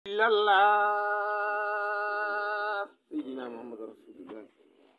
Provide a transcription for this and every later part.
إلا الله سيدنا محمد رسول الله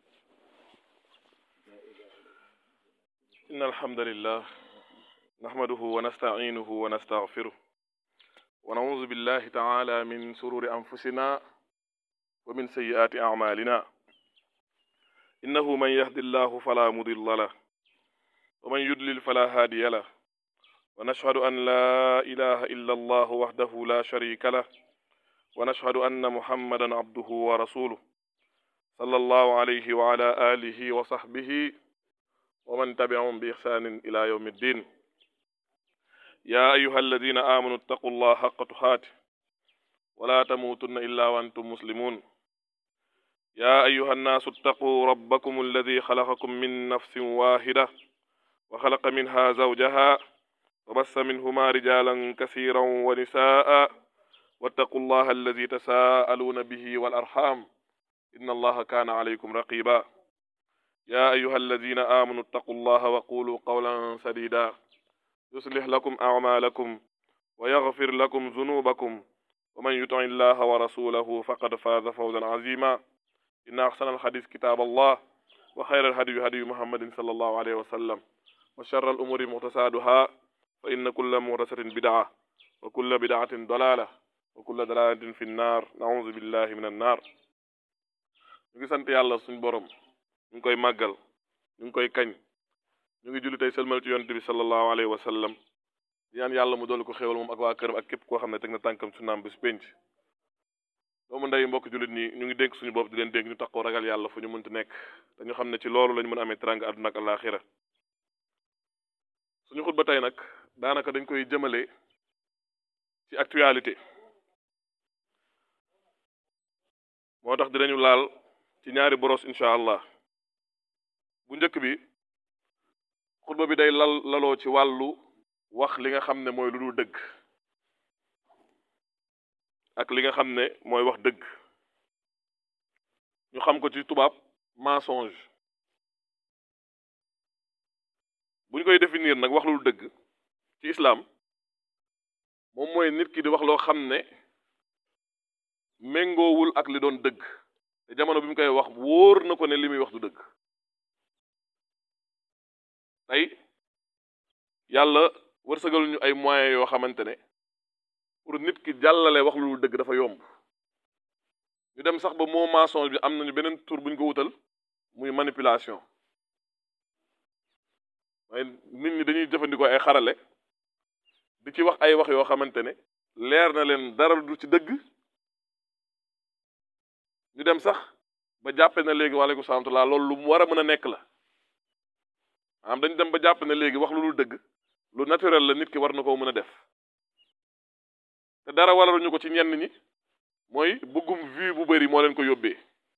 إن الحمد لله نحمده ونستعينه ونستغفره ونعوذ بالله تعالى من سرور أنفسنا ومن سيئات أعمالنا إنه من يهد الله فلا مضل له ومن يضلل فلا هادي له ونشهد أن لا إله إلا الله وحده لا شريك له ونشهد أن محمدا عبده ورسوله صلى الله عليه وعلى آله وصحبه ومن تبعهم بإحسان إلى يوم الدين يا أيها الذين آمنوا اتقوا الله حق تقاته ولا تموتن إلا وأنتم مسلمون يا أيها الناس اتقوا ربكم الذي خلقكم من نفس واحدة وخلق منها زوجها وبث منهما رجالا كثيرا ونساء واتقوا الله الذي تساءلون به والأرحام إن الله كان عليكم رقيبا يا أيها الذين آمنوا اتقوا الله وقولوا قولا سديدا يصلح لكم أعمالكم ويغفر لكم ذنوبكم ومن يطع الله ورسوله فقد فاز فوزا عظيما إن أحسن الحديث كتاب الله وخير الهدي هدي محمد صلى الله عليه وسلم وشر الأمور محدثاتها فإن كل محدثة بدعة وكل بدعة ضلالة وكل ضلالة في النار نعوذ بالله من النار ñu ngi sant yàlla suñ borom ñu ngi koy màggal ñu ngi koy kañ ñu ngi julli tey sëlmal ci yonent bi sallallahu alayhi wa sallam di ñaan yàlla mu dolli ko xéewal moom ak waa këram ak képp koo xam ne teg na tànkam su naam bis penc doomu ndey mbokk jullit ñi ñu ngi dénk suñu bopp di leen dénk ñu taxoo ragal yàlla fu ñu mënti nekk te ñu xam ne ci loolu lañu mën a amee teranga àdduna ak àllaaxira suñu xutba tey nag daanaka dañ koy jëmale ci actualité moo tax dinañu laal ci ñaari boros incha allah bu njëkk bi xutba bi day lal laloo ci wàllu wax li nga xam ne mooy lu dul dëgg ak li nga xam ne mooy wax dëgg ñu xam ko ci tubaab mensonge bu ñu koy définir nag wax lu dul dëgg ci islam moom mooy nit ki di wax loo xam ne méngoowul ak li doon dëgg te jamono bi mu koy wax wóor na ko ne li muy wax du dëgg tey yàlla wërsëgal ñu ay moyens yoo xamante ne pour nit ki jàllale wax lu dëgg dafa yomb ñu dem sax ba moo mensonge bi am nañu beneen tur bu ñu ko wutal muy manipulation waaye nit ñi dañuy jëfandikoo ay xarale di ci wax ay wax yoo xamante ne leer na leen dara du ci dëgg ñu dem sax ba jàppe na léegi waaleykum salaam laa loolu lu mu war a mën a nekk la maanaam dañu dem ba jàpp ne léegi wax lu dul dëgg lu naturel la nit ki war na koo mën a def te dara waraluñu ko ci ñenn ñi mooy bëggum vue bu bari moo leen ko yóbbee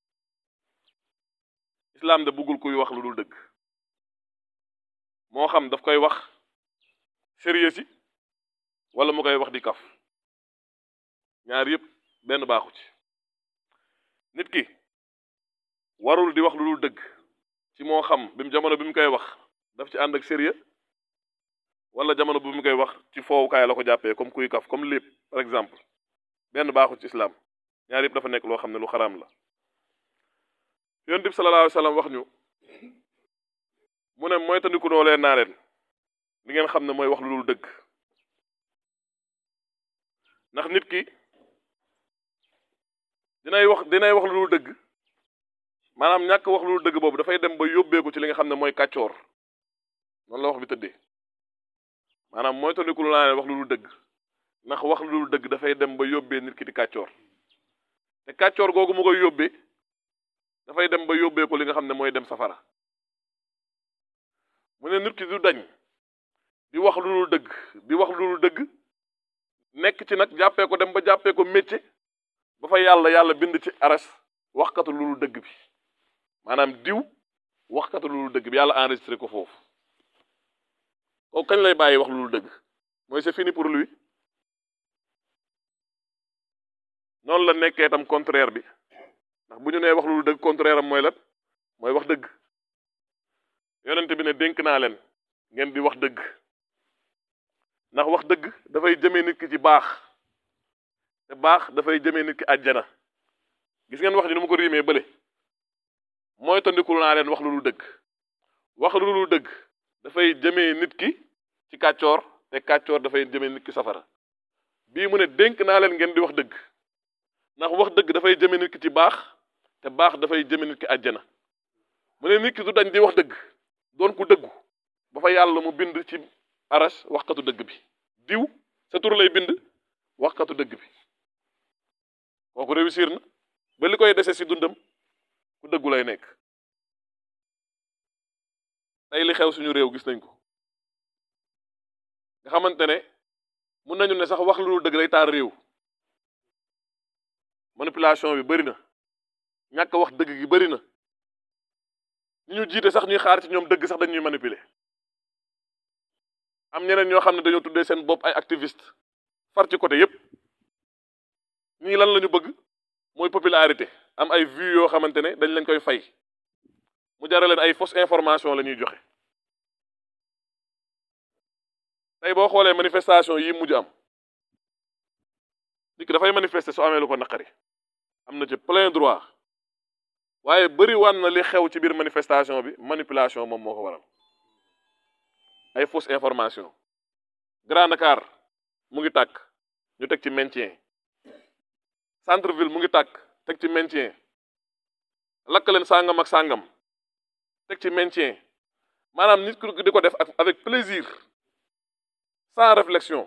islam de bëggul kuy wax lu dul dëgg moo xam daf koy wax sérieux si wala mu koy wax di kaf ñaar yëpp benn baaxu ci nit ki warul di wax lu dul dëgg ci moo xam bi mu jamono bi mu koy wax daf ci ànd ak sérieux wala jamono bi mu koy wax ci foowukaay la ko jàppee comme kuy kaf comme lépp par exemple benn baaxul ci islam ñaar yëpp dafa nekk loo xam ne lu xaraam la yonent bi sallallahu alayhi wa sallam wax ñu mu ne mooy tandiku noo leen naa leen li ngeen xam ne mooy wax lu dul dëgg ndax nit ki dinay wax dinay wax lu dul dëgg maanaam ñàkk wax lu dul dëgg boobu dafay dem ba yóbbeeku ci li nga xam ne mooy kàccoor noonu la wax bi tëddee maanaam mooy tandiku loo naa leen wax lu dul dëgg ndax wax lu dul dëgg dafay dem ba yóbbee nit ki di kàccoor te kàccoor googu mu koy yóbbee dafay dem ba yóbbee ko li nga xam ne mooy dem safara mu ne nit ki du dañ di wax lu dul dëgg di wax lu dul dëgg nekk ci nag jàppee ko dem ba jàppee ko métier ba fa yàlla yàlla bind ci aras waxkatu lu dul dëgg bi maanaam diw waxkatu lu dul dëgg bi yàlla enregistré ko foofu kooku kañ lay bàyyi wax lu dul dëgg mooy c'est fini pour lui noonu la nekkee tam contraire bi ndax bu ñu nee wax lu dul dëgg contraire am mooy lan mooy wax dëgg yonent bi ne dénk naa leen ngeen di wax dëgg ndax wax dëgg dafay jëmee nit ki ci baax te baax dafay jëmee nit ki àjjana gis ngeen wax ji ni mu ko riimee bële mooy tandikul naa leen wax lu dul dëgg wax lu dul dëgg dafay jëmee nit ki ci kàccoor te kàccoor dafay jëmee nit ki safara bii mu ne dénk naa leen ngeen di wax dëgg ndax wax dëgg dafay jëmee nit ki ci baax te baax dafay jëmee nit ki àjjana mu ne nit ki du dañ di wax dëgg doon ku dëggu ba fa yàlla mu bind ci aras waxkatu dëgg bi diw sa tur lay bind waxkatu dëgg bi kooku réussir na ba li koy dese si dundam ku dëggu lay nekk tey li xew suñu réew gis nañ ko nga xamante ne mun nañu ne sax wax lu dul dëgg lay taar réew manipulation bi bëri na ñàkk wax dëgg gi bëri na ñi ñu jiite sax ñuy xaar ci ñoom dëgg sax dañuy manipuler am ñeneen ñoo xam ne dañoo tuddee seen bopp ay activiste far ci côté yépp ñii lan la ñu bëgg mooy popularité am ay vues yoo xamante ne dañ leen koy fay mu jara leen ay fausse information la ñuy joxe tey boo xoolee manifestation yi mujj am nit ki dafay manifester su amee lu ko naqari am na ci plein droit waaye bëri wan na li xew ci biir manifestation bi manipulation moom moo ko waral ay fausse information Grand Dakar mu ngi tàkk ñu teg ci maintien centre ville mu ngi tàkk teg ci maintien lakk leen sàngam ak sàngam teg ci maintien maanaam nit ki di ko def ak avec plaisir sans réflexion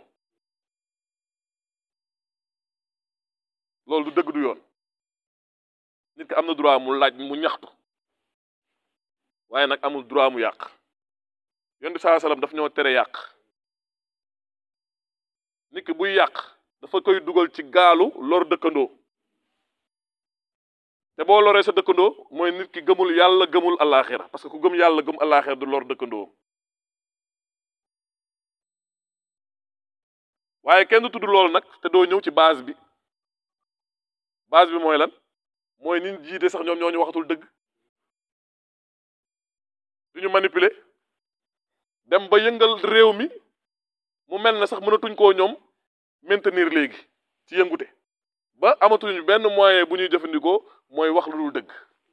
loolu du dëgg du yoon nit ki am na droit mu laaj mu ñaxtu waaye nag amul droit mu yàq yoon bi saa salaam daf ñoo tere yàq nit ki buy yàq dafa koy dugal ci gaalu lor dëkkandoo te boo loree sa dëkkandoo mooy nit ki gëmul yàlla gëmul allaaxira parce que ku gëm yàlla gëm allaaxira du lor dëkkandoo waaye kenn du tudd loolu nag te doo ñëw ci base bi base bi mooy lan mooy nit jiite sax ñoom ñoo ñu waxatul dëgg du ñu manipuler dem ba yëngal réew mi mu mel ne sax mënatuñ koo ñoom maintenir léegi ci yëngute ba amatuñu benn moyen bu ñuy jëfandikoo mooy wax lu dul dëgg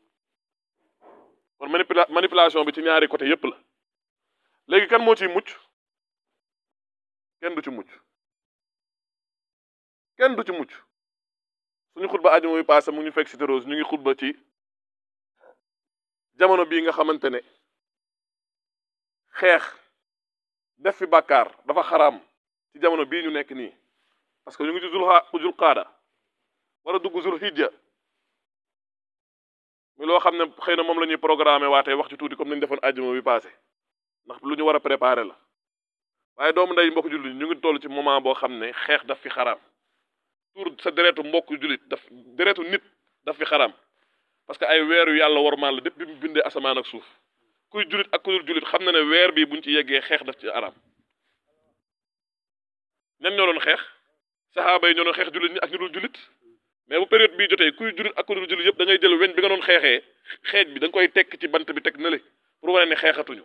kon manipula manipulation bi ci ñaari côté yépp la léegi kan moo ciy mucc kenn du ci mucc kenn du ci mucc suñu xutba ajuma bi passé mu ngi fekk Cité Rose ñu ngi xutba ci jamono bii nga xamante ne xeex def fi bàkkaar dafa xaraam ci jamono bii ñu nekk nii parce que ñu ngi ci zul zul qaada war a dugg zul hijja mi loo xam ne xëy na moom la ñuy programmé waatee wax ci tuuti comme nañu defoon ajuma bi passé ndax lu ñu war a préparer la waaye doomu ndey mbokk jullit ñu ngi toll ci moment boo xam ne xeex daf fi xaraam tuur sa deretu mbokk jullit daf deretu nit daf fi xaraam parce que ay weeru yàlla warmaan la depuis bi mu bindee asamaan ak suuf kuy jullit ak ku dul jullit xam na ne weer bii buñ ci yeggee xeex daf ci araam ñan ñoo doon xeex saxaaba yi ñoo doon xeex jullit ñi ak ñu dul jullit mais bu période bii jotee kuy jullit ak ku dul jullit yëpp da ngay jël weñ bi nga doon xeexee xeej bi da nga koy tekk ci bant bi teg na le pour wane ne xeexatuñu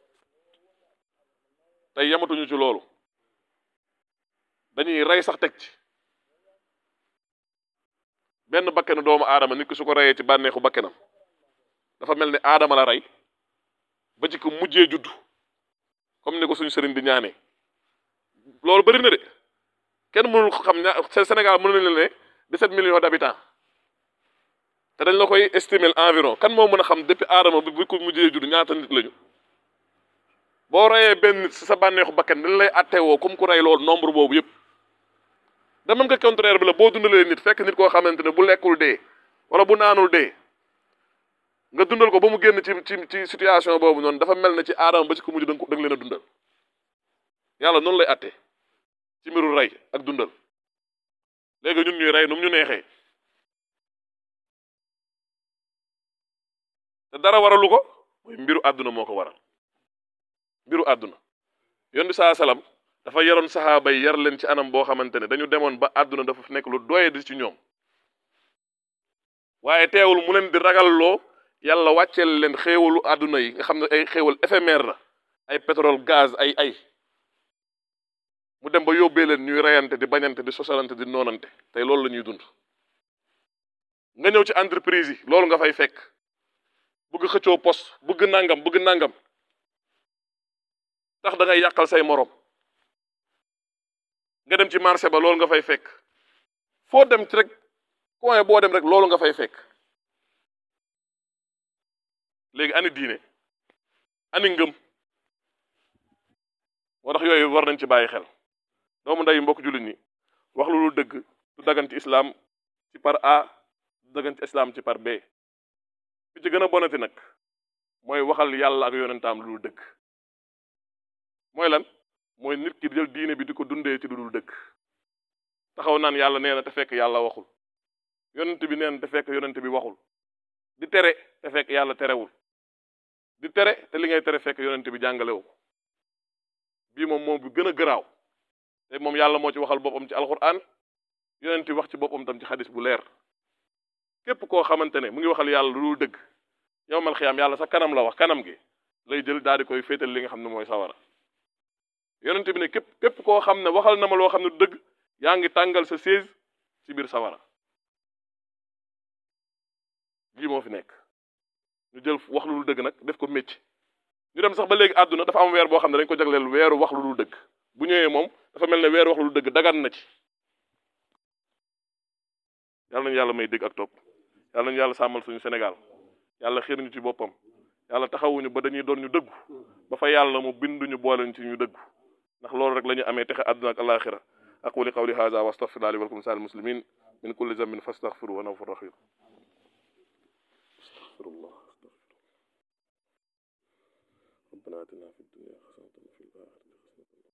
tey yamatuñu ci loolu dañuy rey sax teg ci benn bakkenu doomu aadama nit ki su ko reyee ci bànneexu bakkenam dafa mel ni aadama la rey ba ci ko mujjee juddu comme ni ko suñu sëriñ di ñaanee loolu bëri na de kenn mënul xam ña Sénégal mën na leen ne 17 millions d'habitants te dañ la koy estimer environ kan moo mën a xam depuis aadama bi bu ko mujjee juddu ñaata nit lañu boo reyee benn nit si sa bànneexu bakken dañ lay attewoo comme ku rey loolu nombre boobu yëpp da mën nga contraire bi la boo dundalee nit fekk nit koo xamante ne bu lekkul dee wala bu naanul dee nga dundal ko ba mu génn ci ci ci situation boobu noonu dafa mel ne ci aadama ba ci ko mujj da nga ko da nga leen a dundal yàlla noonu lay atte ci mbiru rey ak dundal léegi ñun ñuy rey nu mu ñu neexee te dara waralu ko mooy mbiru àdduna moo ko waral mbiru àdduna yoon bi saa salaam dafa yaroon saxaaba yi yar leen ci anam boo xamante ne dañu demoon ba àdduna dafa nekk lu doye di ci ñoom waaye teewul mu leen di ragalloo yàlla wàcceel leen xéewalu àdduna yi nga xam ne ay xéewal éphémère la ay pétrole gaz ay ay mu dem ba yóbbee leen ñuy reyante di bañante di sosalante di noonante tey loolu la ñuy dund nga ñëw ci entreprise yi loolu nga fay fekk bëgg xëccoo poste bëgg nangam bëgg nangam tax da ngay yàqal say morom nga dem ci marché ba loolu nga fay fekk foo dem ci rek coin boo dem rek loolu nga fay fekk léegi ani diine ani ngëm moo tax yooyu war nañ ci bàyyi xel doomu nday mbokk jullit ñi wax lu dul dëgg du dagan ci islam ci par A du dagan ci islam ci par B fi ci gën a bonati nag mooy waxal yàlla ak yonentaam lu dul dëgg mooy lan mooy nit ki jël diine bi di ko dundee ci lu dul dëgg taxaw naan yàlla nee na te fekk yàlla waxul yonent bi nee na te fekk yonent bi waxul di tere te fekk yàlla terewul di tere te li ngay tere fekk yonent bi jàngalewu ko bii moom moom bu gën a garaaw te moom yàlla moo ci waxal boppam ci alquran yonent wax ci boppam tam ci xadis bu leer képp koo xamante ne mu ngi waxal yàlla lu dul dëgg yow mal xiyaam yàlla sa kanam la wax kanam gi lay jël daal di koy féetal li nga xam ne mooy sawara yonent bi ne képp képp koo xam ne waxal na ma loo xam ne du dëgg yaa ngi tàngal sa siège ci biir sawara lii moo fi nekk ñu jël wax lu dul dëgg nag def ko métier ñu dem sax ba léegi àdduna dafa am weer boo xam ne dañ ko jagleel weeru wax lu dul dëgg bu ñëwee moom dafa mel ne weeru wax lu dul dëgg dagan na ci yàlla nañu yàlla may dégg ak topp yàlla nañu yàlla sàmmal suñu Sénégal yàlla xiir ñu ci boppam yàlla taxawuñu ba dañuy doon ñu dëggu ba fa yàlla mu binduñu booleñ ci ñu dëggu ndax loolu rek la ñu amee texe àdduna ak alaxira aquli qawli hadha wa astaghfirullah li wa lakum sa'il muslimin min kulli dhanbin fastaghfiru wa huwa rahim astaghfirullah ربنا آتنا في الدنيا حسنة وفي الآخرة حسنة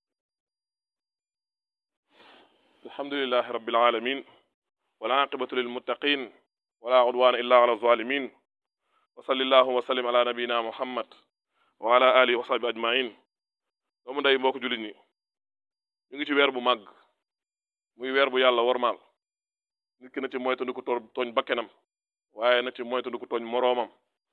الحمد لله رب العالمين والعاقبة للمتقين ولا عدوان إلا على الظالمين وصل الله وسلم على نبينا محمد وعلى آله وصحبه أجمعين doomu ndey mbokk jullit ñi ñu ngi ci weer bu màgg muy weer bu yàlla wormaal nit ki na ci moytandiku tooñ bakkenam waaye na ci moytandiku tooñ moroomam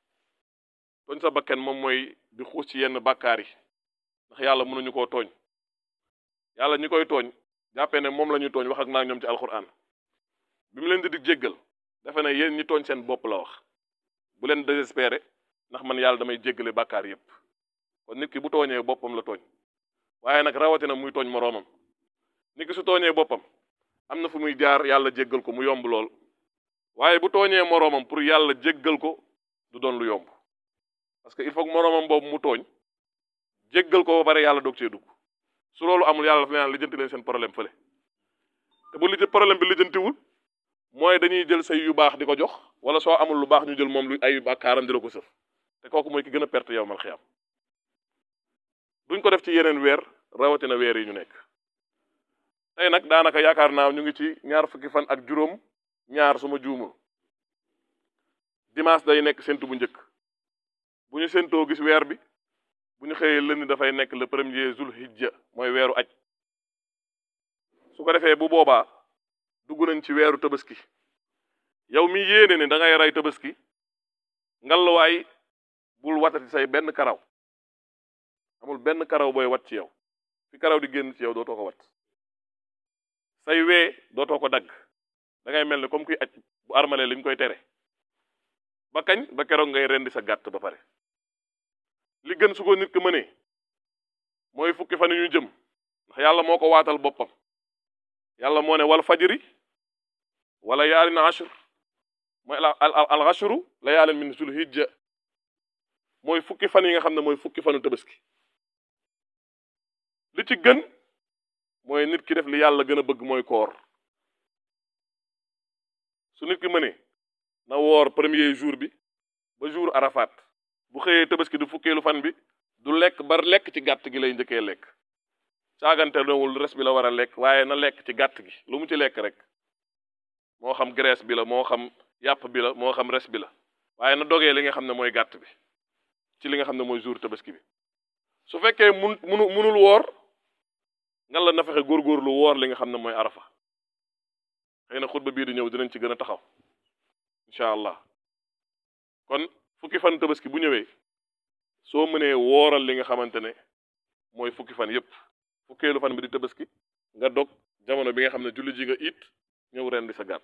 tooñ sa bakken moom mooy di xuus ci yenn bàkkaar yi ndax yàlla mënuñu koo tooñ yàlla ñi koy tooñ jàppee ne moom la ñuy tooñ wax ak naa ñoom ci alquran bi mu leen di dig jéggal dafa ne yéen ñi tooñ seen bopp la wax bu leen désespéré ndax man yàlla damay jéggale bàkkaar yépp kon nit ki bu tooñee boppam la tooñ waaye nag rawatina muy tooñ moroomam nit ki su tooñee boppam am na fu muy jaar yàlla jéggal ko mu yomb lool waaye bu tooñee moroomam pour yàlla jéggal ko du doon lu yomb parce que il faut que moroomam boobu mu tooñ jéggal ko ba pare yàlla doog cee dugg su loolu amul yàlla dafa naan lijjanti leen seen problème fële te bu lijjanti problème bi lijjantiwul mooy dañuy jël say yu baax di ko jox wala soo amul lu baax ñu jël moom lu ay bàkkaaram di la ko sëf te kooku mooy ki gën a perte yow mal xiyam duñ ko def ci yeneen weer rawatina weer yi ñu nekk tey nag daanaka yaakaar naa ñu ngi ci ñaar fukki fan ak juróom ñaar suma juumul dimanche day nekk séntu bu njëkk bu ñu séntoo gis weer bi bu ñu xëyee lënd dafay nekk le premier zul hijja mooy weeru aj su ko defee bu boobaa dugg nañ ci weeru tabaski yow mi yéene ne da ngay rey tabaski ngalluwaay bul watati say benn karaw amul benn karaw booy wat ci yow fi karaw di génn ci yow dootoo ko wat say wee dootoo ko dagg da ngay mel ne comme kuy aj bu armalee liñ koy tere ba kañ ba keroog ngay rendi sa gàtt ba pare li gën su ko nit ki mënee mooy fukki fan yu ñu jëm ndax yàlla moo ko waatal boppam yàlla moo ne wal fajri wala yaalin ashr mooy al al al ashru la yaalin min zul hijja mooy fukki fan yi nga xam ne mooy fukki fanu tabaski li ci gën mooy nit ki def li yàlla gën a bëgg mooy koor su nit ki mënee na woor premier jour bi ba jour arafat bu xëyee tabaski du fukkeelu fan bi du lekk bar lekk ci gàtt gi lay njëkkee lekk saagante nowul res bi la war a lekk waaye na lekk ci gàtt gi lu mu ci lekk rek moo xam graisse bi la moo xam yàpp bi la moo xam res bi la waaye na dogee li nga xam ne mooy gàtt bi ci li nga xam ne mooy jour tabaski bi su fekkee mun munu munul woor ngan la na fexe góorgóorlu woor li nga xam ne mooy arafa xëy na xutba bii di ñëw dinañ ci gën a taxaw incha allah kon fukki fan tabaski bu ñëwee soo mënee wooral li nga xamante ne mooy fukki fan yépp fukkeelu fan bi di tabaski nga dog jamono bi nga xam ne julli ji nga it ñëw ren di sa gàtt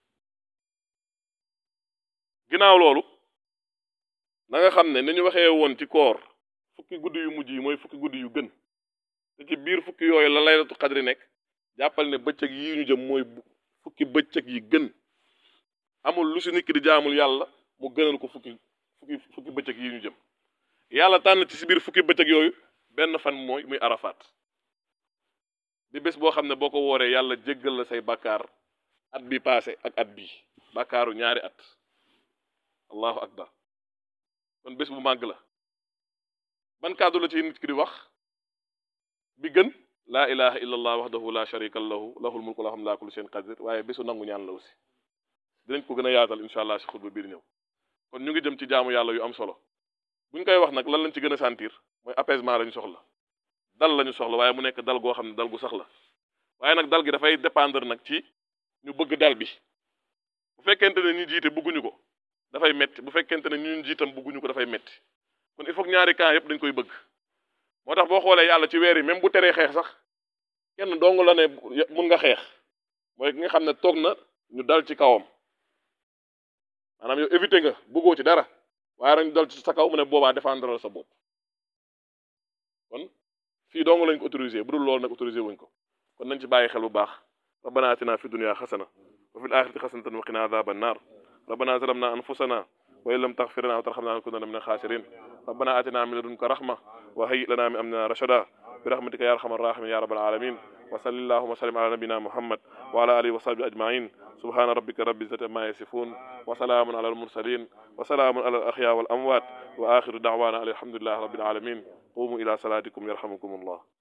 ginnaaw loolu na nga xam ne ni ñu waxee woon ci koor fukki guddi yu mujj yi mooy fukki guddi yu gën te ci biir fukki yooyu la laylatu xadri nekk jàppal ne bëccëg yi ñu jëm mooy fukki bëccëg yi gën amul lu si nit ki di jaamul yàlla mu gënal ko fukki fukki fukki bëccëg yi ñu jëm yàlla tànn ci si biir fukki bëccëg yooyu benn fan mooy muy arafaat di bés boo xam ne boo ko wooree yàlla jéggal la say bàkkaar at bi passé ak at bii bàkkaaru ñaari at allahu akbar kon bés bu màgg la ban kàddu la ci nit ki di wax bi gën laa ilaha illa allah wahdahu la sharika lahu lahul mulku wa hamdu ala kulli shay'in qadir waaye bésu nangu ñaan la aussi dinañ ko gën a yaatal incha allah si xutba biir ñëw kon ñu ngi jëm ci jaamu yàlla yu am solo buñ koy wax nag lan lañ ci gën a sentir mooy apaisement lañu soxla dal lañu soxla waaye mu nekk dal goo xam ne dal gu sax la waaye nag dal gi dafay dépendre nag ci ñu bëgg dal bi bu fekkente ne ñu jiite bëgguñu ko dafay metti bu fekkente ne ñun jiitam bëgguñu ko dafay metti kon il faut que ñaari camp yëpp dañ koy bëgg moo tax boo xoolee yàlla ci weer yi même bu teree xeex sax kenn dong la ne mun nga xeex mooy ki nga xam ne toog na ñu dal ci kawam maanaam yow éviter nga bëggoo ci dara waaye rek ñu dal ci sa kaw mu ne boobaa défendre la sa bopp kon fii dong lañ ko autorisé bu dul loolu nag autorisé wuñ ko kon nañ ci bàyyi xel bu baax rabbana atina fi dunya xasana wa fil axirati xasanatan wa qina adhaban nar rabbana zalamna anfusana wa in lam taghfir lana wa tarhamna lanakunanna min al-khasirin rabbana atina min ladunka rahma wa hayyi lana min amrina rashada برحمتك يا ارحم الراحمين يا رب العالمين وصل اللهم وسلم على نبينا محمد وعلى اله وصحبه اجمعين سبحان ربك رب العزه عما يصفون وسلام على المرسلين وسلام على الاحياء والاموات واخر دعوانا الحمد لله رب العالمين قوموا الى صلاتكم يرحمكم الله